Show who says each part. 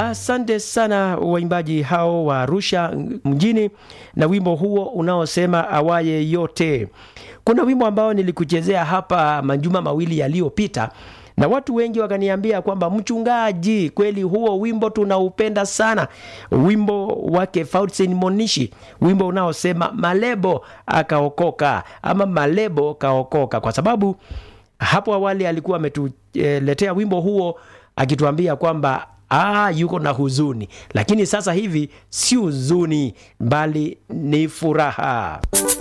Speaker 1: Asante sana waimbaji hao wa Arusha mjini na wimbo huo unaosema awaye yote. Kuna wimbo ambao nilikuchezea hapa majuma mawili yaliyopita na watu wengi wakaniambia kwamba mchungaji, kweli huo wimbo tunaupenda sana, wimbo wake Faustin Monishi, wimbo unaosema malebo akaokoka ama malebo kaokoka, kwa sababu hapo awali alikuwa ametuletea wimbo huo akituambia kwamba ah, yuko na huzuni, lakini sasa hivi si huzuni, bali ni furaha.